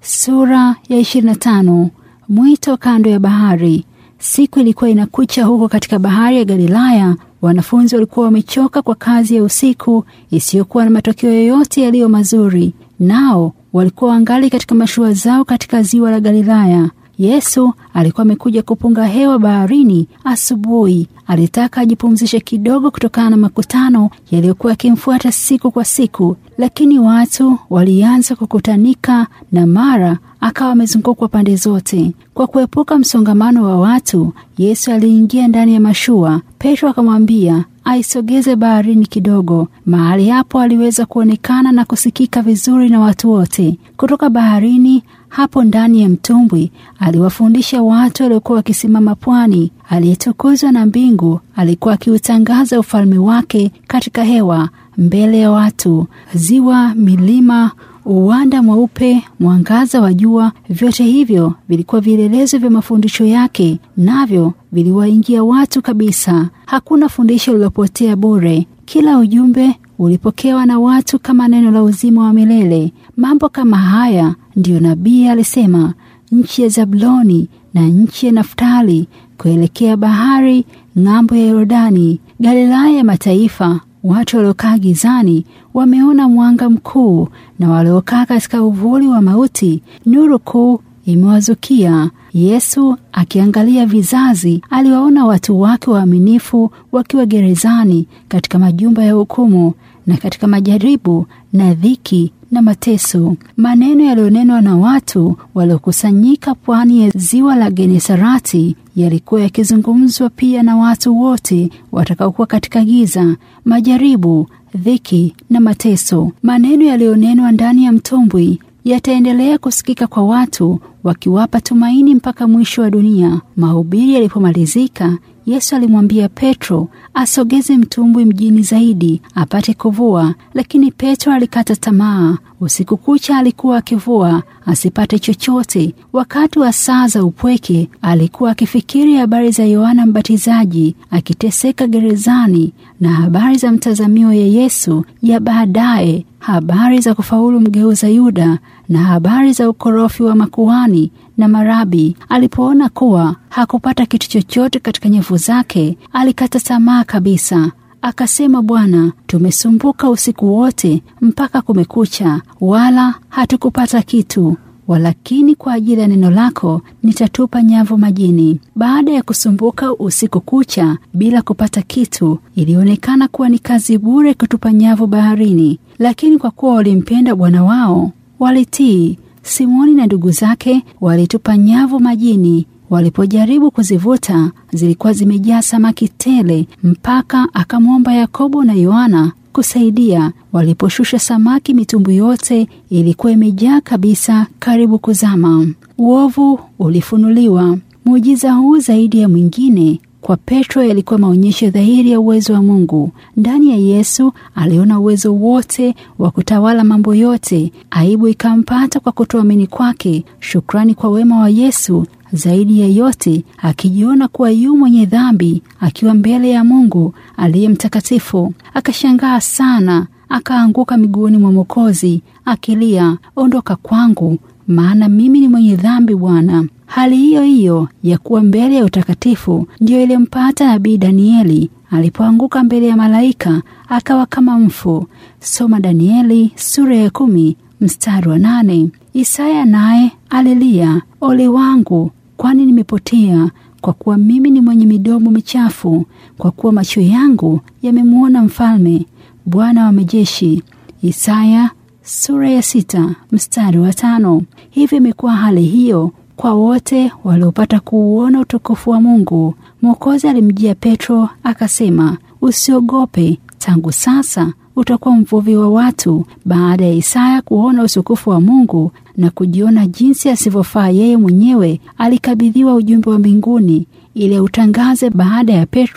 Sura ya 25. Mwito kando ya bahari. Siku ilikuwa inakucha huko katika bahari ya Galilaya. Wanafunzi walikuwa wamechoka kwa kazi ya usiku isiyokuwa na matokeo yoyote yaliyo mazuri, nao walikuwa wangali katika mashua zao katika ziwa la Galilaya. Yesu alikuwa amekuja kupunga hewa baharini asubuhi. Alitaka ajipumzishe kidogo kutokana na makutano yaliyokuwa yakimfuata siku kwa siku, lakini watu walianza kukutanika na mara akawa amezungukwa pande zote. Kwa kuepuka msongamano wa watu, Yesu aliingia ndani ya mashua. Petro akamwambia aisogeze baharini kidogo. Mahali hapo aliweza kuonekana na kusikika vizuri na watu wote. Kutoka baharini hapo ndani ya mtumbwi aliwafundisha watu waliokuwa wakisimama pwani. Aliyetukuzwa na mbingu alikuwa akiutangaza ufalme wake katika hewa mbele ya watu. Ziwa, milima, uwanda mweupe, mwangaza wa jua, vyote hivyo vilikuwa vielelezo vya mafundisho yake, navyo viliwaingia watu kabisa. Hakuna fundisho lililopotea bure. Kila ujumbe ulipokewa na watu kama neno la uzima wa milele. Mambo kama haya ndiyo nabii alisema, nchi ya Zabuloni na nchi ya Naftali kuelekea bahari ng'ambo ya Yordani, Galilaya ya mataifa. Watu waliokaa gizani wameona mwanga mkuu, na waliokaa katika uvuli wa mauti nuru kuu imewazukia. Yesu akiangalia vizazi, aliwaona watu wake waaminifu wakiwa gerezani, katika majumba ya hukumu, na katika majaribu na dhiki na mateso. Maneno yaliyonenwa na watu waliokusanyika pwani ya ziwa la Genesarati yalikuwa yakizungumzwa pia na watu wote watakaokuwa katika giza, majaribu, dhiki na mateso. Maneno yaliyonenwa ndani ya mtumbwi yataendelea kusikika kwa watu wakiwapa tumaini mpaka mwisho wa dunia. Mahubiri yalipomalizika, Yesu alimwambia Petro asogeze mtumbwi mjini zaidi apate kuvua, lakini Petro alikata tamaa. Usiku kucha alikuwa akivua asipate chochote. Wakati wa saa za upweke, alikuwa akifikiri habari za Yohana Mbatizaji akiteseka gerezani na habari za mtazamio ya Yesu ya baadaye, habari za kufaulu mgeuza Yuda na habari za ukorofi wa makuhani na marabi. Alipoona kuwa hakupata kitu chochote katika nyavu zake, alikata tamaa kabisa. Akasema, Bwana, tumesumbuka usiku wote mpaka kumekucha, wala hatukupata kitu, walakini kwa ajili ya neno lako nitatupa nyavu majini. Baada ya kusumbuka usiku kucha bila kupata kitu, ilionekana kuwa ni kazi bure kutupa nyavu baharini, lakini kwa kuwa walimpenda Bwana wao walitii. Simoni na ndugu zake walitupa nyavu majini. Walipojaribu kuzivuta zilikuwa zimejaa samaki tele, mpaka akamwomba Yakobo na Yohana kusaidia. Waliposhusha samaki, mitumbu yote ilikuwa imejaa kabisa, karibu kuzama. Uovu ulifunuliwa. Muujiza huu zaidi ya mwingine kwa Petro yalikuwa maonyesho dhahiri ya uwezo wa Mungu. Ndani ya Yesu aliona uwezo wote wa kutawala mambo yote. Aibu ikampata kwa kutoamini kwake. Shukrani kwa wema wa Yesu zaidi ya yote, akijiona kuwa yu mwenye dhambi akiwa mbele ya Mungu aliye mtakatifu. Akashangaa sana, akaanguka miguuni mwa Mwokozi akilia, ondoka kwangu, maana mimi ni mwenye dhambi, Bwana. Hali hiyo hiyo ya kuwa mbele ya utakatifu ndiyo ilimpata nabii Danieli alipoanguka mbele ya malaika akawa kama mfu. Soma Danieli sura ya kumi mstari wa nane. Isaya naye alilia, ole wangu, kwani nimepotea, kwa kuwa mimi ni mwenye midomo michafu, kwa kuwa macho yangu yamemwona Mfalme, Bwana wa majeshi. Isaya sura ya sita mstari wa tano. Hivyo imekuwa hali hiyo kwa wote waliopata kuuona utukufu wa Mungu. Mwokozi alimjia Petro akasema, usiogope, tangu sasa utakuwa mvuvi wa watu. Baada ya Isaya kuona utukufu wa Mungu na kujiona jinsi asivyofaa yeye mwenyewe, alikabidhiwa ujumbe wa mbinguni ili autangaze baada ya Petro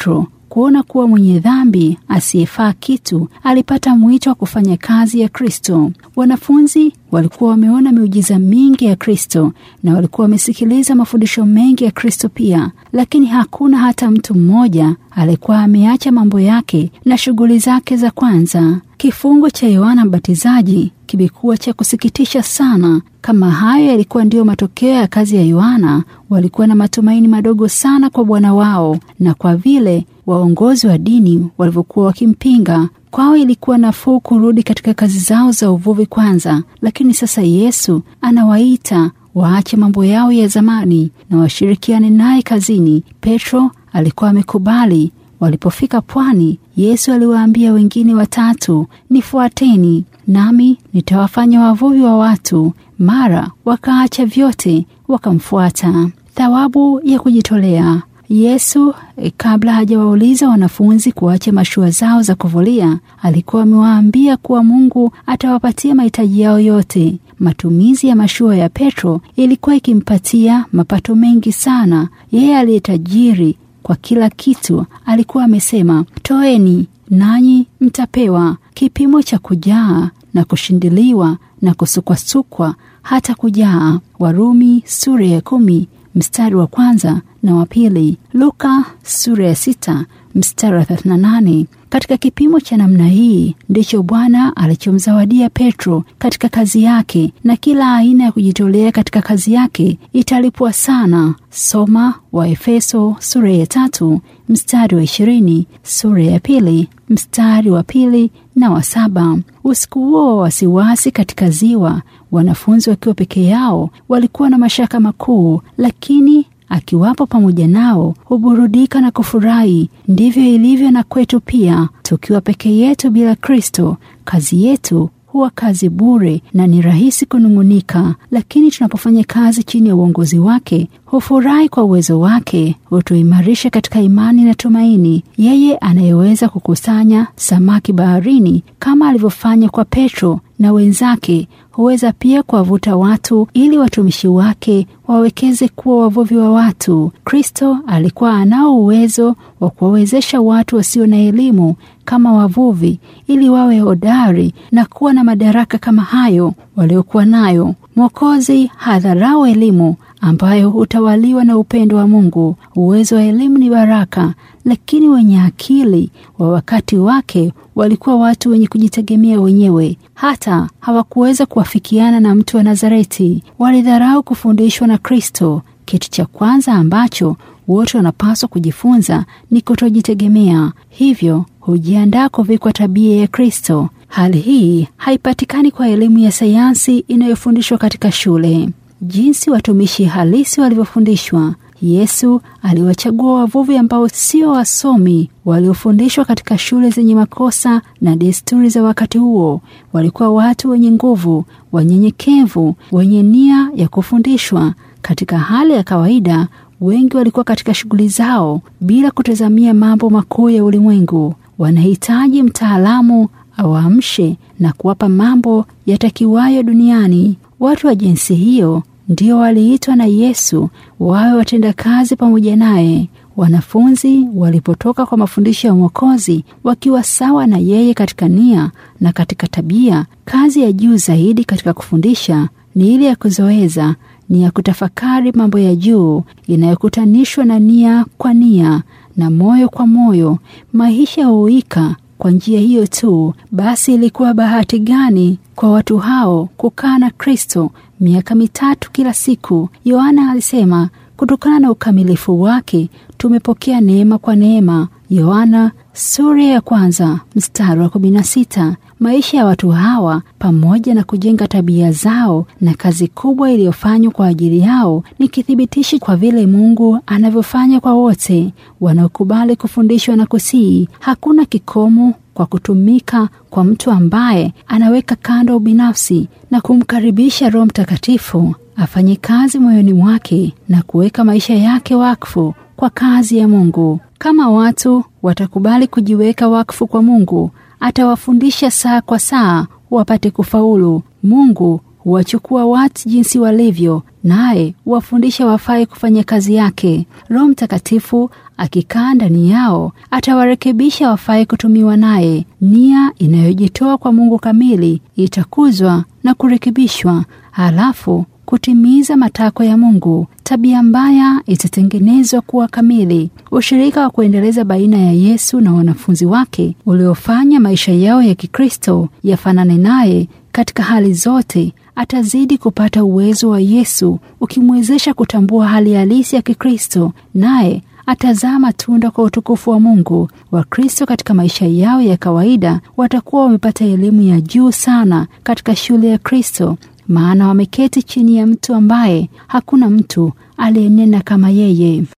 kuona kuwa mwenye dhambi asiyefaa kitu alipata mwito wa kufanya kazi ya Kristo. Wanafunzi walikuwa wameona miujiza mingi ya Kristo na walikuwa wamesikiliza mafundisho mengi ya Kristo pia, lakini hakuna hata mtu mmoja alikuwa ameacha mambo yake na shughuli zake za kwanza. Kifungo cha Yohana Mbatizaji kimekuwa cha kusikitisha sana. Kama hayo yalikuwa ndiyo matokeo ya kazi ya Yohana, walikuwa na matumaini madogo sana kwa Bwana wao, na kwa vile waongozi wa dini walivyokuwa wakimpinga, kwao ilikuwa nafuu kurudi katika kazi zao za uvuvi kwanza. Lakini sasa Yesu anawaita waache mambo yao ya zamani na washirikiane naye kazini. Petro alikuwa amekubali. Walipofika pwani, Yesu aliwaambia wengine watatu, nifuateni nami nitawafanya wavuvi wa watu. Mara wakaacha vyote wakamfuata. Thawabu ya kujitolea. Yesu kabla hajawauliza wanafunzi kuacha mashua zao za kuvulia, alikuwa amewaambia kuwa Mungu atawapatia mahitaji yao yote. Matumizi ya mashua ya Petro ilikuwa ikimpatia mapato mengi sana. Yeye aliye tajiri kwa kila kitu alikuwa amesema, toeni nanyi mtapewa. Kipimo cha kujaa na kushindiliwa na kusukwasukwa hata kujaa. Warumi sura ya kumi mstari wa kwanza na wa pili. Luka sura ya sita mstari wa 38. Katika kipimo cha namna hii ndicho Bwana alichomzawadia Petro katika kazi yake, na kila aina ya kujitolea katika kazi yake italipwa sana. Soma Waefeso sura ya tatu mstari wa ishirini, sura ya pili mstari wa pili na wa saba. Usiku huo wa wasiwasi katika ziwa, wanafunzi wakiwa peke yao walikuwa na mashaka makuu, lakini akiwapo pamoja nao huburudika na kufurahi. Ndivyo ilivyo na kwetu pia. Tukiwa peke yetu bila Kristo, kazi yetu huwa kazi bure na ni rahisi kunung'unika, lakini tunapofanya kazi chini ya uongozi wake, hufurahi kwa uwezo wake, hutuimarisha katika imani na tumaini. Yeye anayeweza kukusanya samaki baharini kama alivyofanya kwa Petro na wenzake huweza pia kuwavuta watu ili watumishi wake wawekeze kuwa wavuvi wa watu. Kristo alikuwa anao uwezo wa kuwawezesha watu wasio na elimu kama wavuvi ili wawe hodari na kuwa na madaraka kama hayo waliokuwa nayo. Mwokozi hadharau elimu ambayo hutawaliwa na upendo wa Mungu. Uwezo wa elimu ni baraka, lakini wenye akili wa wakati wake walikuwa watu wenye kujitegemea wenyewe. Hata hawakuweza kuwafikiana na mtu wa Nazareti. Walidharau kufundishwa na Kristo. Kitu cha kwanza ambacho wote wanapaswa kujifunza ni kutojitegemea, hivyo hujiandaa kuvikwa tabia ya Kristo. Hali hii haipatikani kwa elimu ya sayansi inayofundishwa katika shule. Jinsi watumishi halisi walivyofundishwa. Yesu aliwachagua wavuvi ambao sio wasomi waliofundishwa katika shule zenye makosa na desturi za wakati huo. Walikuwa watu wenye nguvu, wanyenyekevu, wenye nia ya kufundishwa. Katika hali ya kawaida, wengi walikuwa katika shughuli zao bila kutazamia mambo makuu ya ulimwengu. Wanahitaji mtaalamu awaamshe na kuwapa mambo yatakiwayo duniani. Watu wa jinsi hiyo ndio waliitwa na Yesu wawe watendakazi pamoja naye. Wanafunzi walipotoka kwa mafundisho ya Mwokozi wakiwa sawa na yeye katika nia na katika tabia, kazi ya juu zaidi katika kufundisha ni ile ya kuzoeza, ni ya kutafakari mambo ya juu inayokutanishwa na nia kwa nia na moyo kwa moyo. Maisha huika kwa njia hiyo tu. Basi ilikuwa bahati gani kwa watu hao kukaa na Kristo miaka mitatu kila siku. Yohana alisema kutokana na ukamilifu wake tumepokea neema kwa neema. Yohana sura ya kwanza mstari wa kumi na sita. Maisha ya watu hawa pamoja na kujenga tabia zao na kazi kubwa iliyofanywa kwa ajili yao ni kithibitishi kwa vile Mungu anavyofanya kwa wote wanaokubali kufundishwa na kusii. Hakuna kikomo kwa kutumika kwa mtu ambaye anaweka kando ubinafsi na kumkaribisha Roho Mtakatifu afanye kazi moyoni mwake na kuweka maisha yake wakfu kwa kazi ya Mungu. Kama watu watakubali kujiweka wakfu kwa Mungu, atawafundisha saa kwa saa wapate kufaulu. Mungu huwachukua watu jinsi walivyo, naye huwafundisha wafai kufanya kazi yake. Roho Mtakatifu akikaa ndani yao atawarekebisha wafai kutumiwa naye. Nia inayojitoa kwa Mungu kamili itakuzwa na kurekebishwa, halafu kutimiza matakwa ya Mungu. Tabia mbaya itatengenezwa kuwa kamili. Ushirika wa kuendeleza baina ya Yesu na wanafunzi wake uliofanya maisha yao ya Kikristo yafanane naye katika hali zote, atazidi kupata uwezo wa Yesu ukimwezesha kutambua hali halisi ya Kikristo, naye atazaa matunda kwa utukufu wa Mungu. Wakristo katika maisha yao ya kawaida watakuwa wamepata elimu ya juu sana katika shule ya Kristo, maana wameketi chini ya mtu ambaye hakuna mtu aliyenena kama yeye.